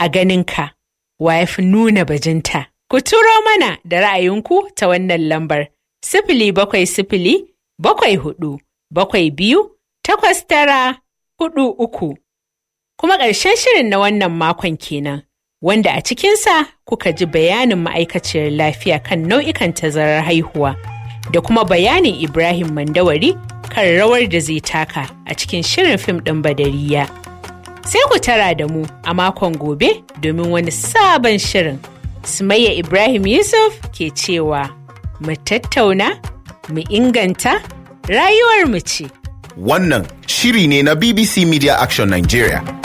A ganinka, wa ya fi nuna bajinta? Ku turo mana da ra'ayinku ta wannan lambar sifili bakwai sifili bakwai hudu bakwai biyu takwas tara hudu uku. Kuma ƙarshen shirin na wannan makon kenan, wanda a cikinsa kuka ji bayanin ma'aikaciyar lafiya kan nau'ikan tazarar haihuwa da kuma bayanin Ibrahim Mandawari kan rawar da zai taka a cikin shirin fim ɗin Badariya. Sai ku tara da mu a makon gobe domin wani sabon shirin. Sumayya Ibrahim Yusuf ke cewa, mu tattauna, mu inganta, rayuwar mu ce. Wannan shiri ne na BBC Media Action Nigeria.